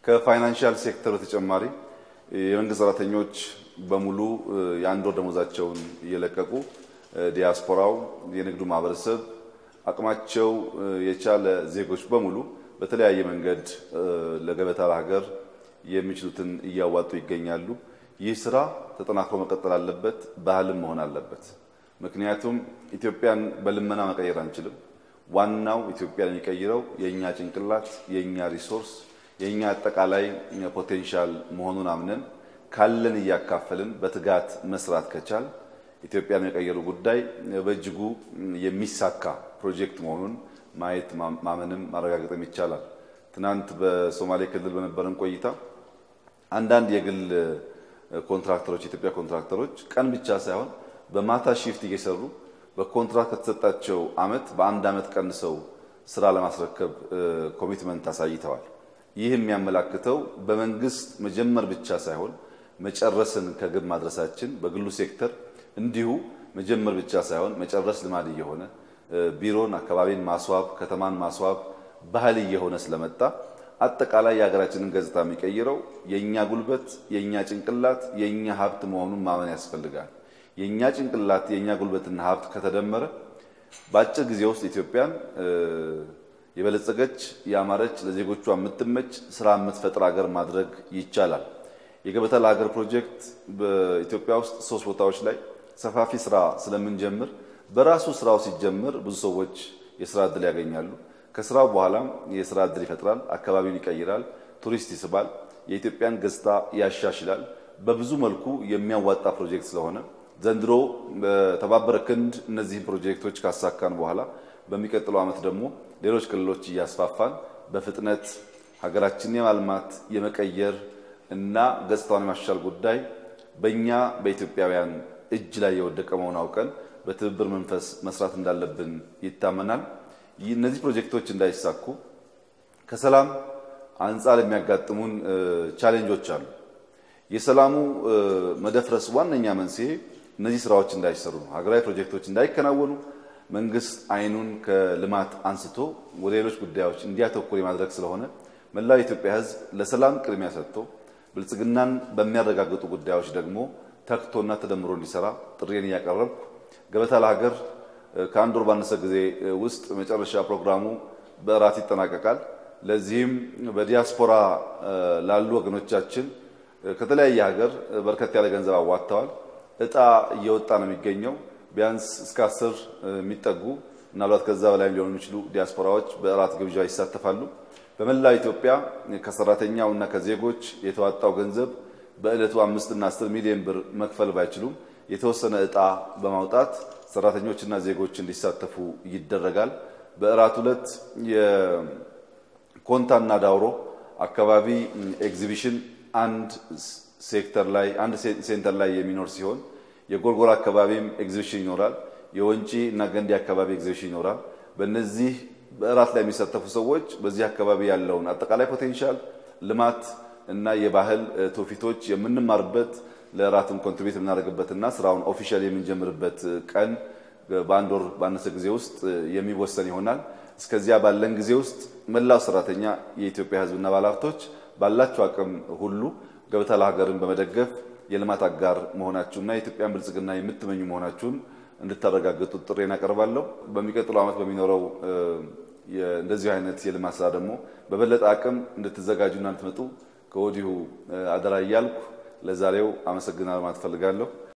ከፋይናንሻል ሴክተር በተጨማሪ የመንግስት ሰራተኞች በሙሉ የአንድ ወር ደሞዛቸውን እየለቀቁ ዲያስፖራው፣ የንግዱ ማህበረሰብ አቅማቸው የቻለ ዜጎች በሙሉ በተለያየ መንገድ ለገበታ ለሀገር የሚችሉትን እያዋጡ ይገኛሉ። ይህ ስራ ተጠናክሮ መቀጠል አለበት፣ ባህልም መሆን አለበት። ምክንያቱም ኢትዮጵያን በልመና መቀየር አንችልም። ዋናው ኢትዮጵያን የሚቀይረው የእኛ ጭንቅላት፣ የእኛ ሪሶርስ፣ የእኛ አጠቃላይ ፖቴንሻል መሆኑን አምነን ካለን እያካፈልን በትጋት መስራት ከቻል ኢትዮጵያን የቀየሩ ጉዳይ በእጅጉ የሚሳካ ፕሮጀክት መሆኑን ማየት ማመንም ማረጋገጥም ይቻላል። ትናንት በሶማሌ ክልል በነበረን ቆይታ አንዳንድ የግል ኮንትራክተሮች የኢትዮጵያ ኮንትራክተሮች ቀን ብቻ ሳይሆን በማታ ሺፍት እየሰሩ በኮንትራክት ከተሰጣቸው አመት በአንድ አመት ቀንሰው ስራ ለማስረከብ ኮሚትመንት አሳይተዋል። ይህ የሚያመላክተው በመንግስት መጀመር ብቻ ሳይሆን መጨረስን ከግብ ማድረሳችን በግሉ ሴክተር እንዲሁ መጀመር ብቻ ሳይሆን መጨረስ ልማድ እየሆነ ቢሮን፣ አካባቢን ማስዋብ፣ ከተማን ማስዋብ ባህል እየሆነ ስለመጣ አጠቃላይ የሀገራችንን ገጽታ የሚቀይረው የእኛ ጉልበት፣ የእኛ ጭንቅላት፣ የእኛ ሀብት መሆኑን ማመን ያስፈልጋል። የእኛ ጭንቅላት፣ የእኛ ጉልበትና ሀብት ከተደመረ በአጭር ጊዜ ውስጥ ኢትዮጵያን የበለጸገች ያማረች፣ ለዜጎቿ የምትመች ስራ የምትፈጥር ሀገር ማድረግ ይቻላል። የገበታ ለሀገር ፕሮጀክት በኢትዮጵያ ውስጥ ሶስት ቦታዎች ላይ ሰፋፊ ስራ ስለምንጀምር በራሱ ስራው ሲጀምር ብዙ ሰዎች የስራ እድል ያገኛሉ። ከስራው በኋላም የስራ እድል ይፈጥራል፣ አካባቢውን ይቀይራል፣ ቱሪስት ይስባል፣ የኢትዮጵያን ገጽታ ያሻሽላል። በብዙ መልኩ የሚያዋጣ ፕሮጀክት ስለሆነ ዘንድሮ በተባበረ ክንድ እነዚህን ፕሮጀክቶች ካሳካን በኋላ በሚቀጥለው ዓመት ደግሞ ሌሎች ክልሎች እያስፋፋን በፍጥነት ሀገራችንን የማልማት የመቀየር እና ገጽታውን የማሻሻል ጉዳይ በእኛ በኢትዮጵያውያን እጅ ላይ የወደቀ መሆን አውቀን በትብብር መንፈስ መስራት እንዳለብን ይታመናል። እነዚህ ፕሮጀክቶች እንዳይሳኩ ከሰላም አንጻር የሚያጋጥሙን ቻሌንጆች አሉ። የሰላሙ መደፍረስ ዋነኛ መንስኤ እነዚህ ስራዎች እንዳይሰሩ ነው። ሀገራዊ ፕሮጀክቶች እንዳይከናወኑ መንግስት አይኑን ከልማት አንስቶ ወደ ሌሎች ጉዳዮች እንዲያተኩር የማድረግ ስለሆነ መላው የኢትዮጵያ ሕዝብ ለሰላም ቅድሚያ ሰጥቶ ብልጽግናን በሚያረጋግጡ ጉዳዮች ደግሞ ተክቶና ተደምሮ እንዲሰራ ጥሪን እያቀረብኩ ገበታ ለሀገር ከአንድ ወር ባነሰ ጊዜ ውስጥ መጨረሻ ፕሮግራሙ በእራት ይጠናቀቃል። ለዚህም በዲያስፖራ ላሉ ወገኖቻችን ከተለያየ ሀገር በርከት ያለ ገንዘብ አዋጥተዋል። እጣ እየወጣ ነው የሚገኘው። ቢያንስ እስከ አስር የሚጠጉ ምናልባት ከዛ በላይ ሊሆኑ የሚችሉ ዲያስፖራዎች በእራት ግብዣ ይሳተፋሉ። በመላው ኢትዮጵያ ከሰራተኛው እና ከዜጎች የተዋጣው ገንዘብ በዕለቱ አምስት እና አስር ሚሊዮን ብር መክፈል ባይችሉም የተወሰነ እጣ በማውጣት ሰራተኞችና ዜጎች እንዲሳተፉ ይደረጋል። በእራት ዕለት የኮንታና ዳውሮ አካባቢ ኤግዚቢሽን አንድ ሴክተር ላይ አንድ ሴንተር ላይ የሚኖር ሲሆን የጎርጎራ አካባቢም ኤግዚቢሽን ይኖራል። የወንጪ እና ገንዲ አካባቢ ኤግዚቢሽን ይኖራል። በእነዚህ በእራት ላይ የሚሳተፉ ሰዎች በዚህ አካባቢ ያለውን አጠቃላይ ፖቴንሻል ልማት እና የባህል ትውፊቶች የምንማርበት ለእራትም ኮንትሪቢዩት የምናደርግበትና ስራውን ኦፊሻል የምንጀምርበት ቀን በአንድ ወር ባነሰ ጊዜ ውስጥ የሚወሰን ይሆናል። እስከዚያ ባለን ጊዜ ውስጥ መላው ሰራተኛ የኢትዮጵያ ሕዝብና ባለሀብቶች ባላቸው አቅም ሁሉ ገበታ ለሀገርን በመደገፍ የልማት አጋር መሆናችሁና የኢትዮጵያን ብልጽግና የምትመኙ መሆናችሁን እንድታረጋግጡ ጥሬን አቀርባለሁ። በሚቀጥለው ዓመት በሚኖረው እንደዚሁ አይነት የልማት ስራ ደግሞ በበለጠ አቅም እንድትዘጋጁና እንድትመጡ ከወዲሁ አደራ እያልኩ ለዛሬው አመሰግናለሁ ማለት እፈልጋለሁ።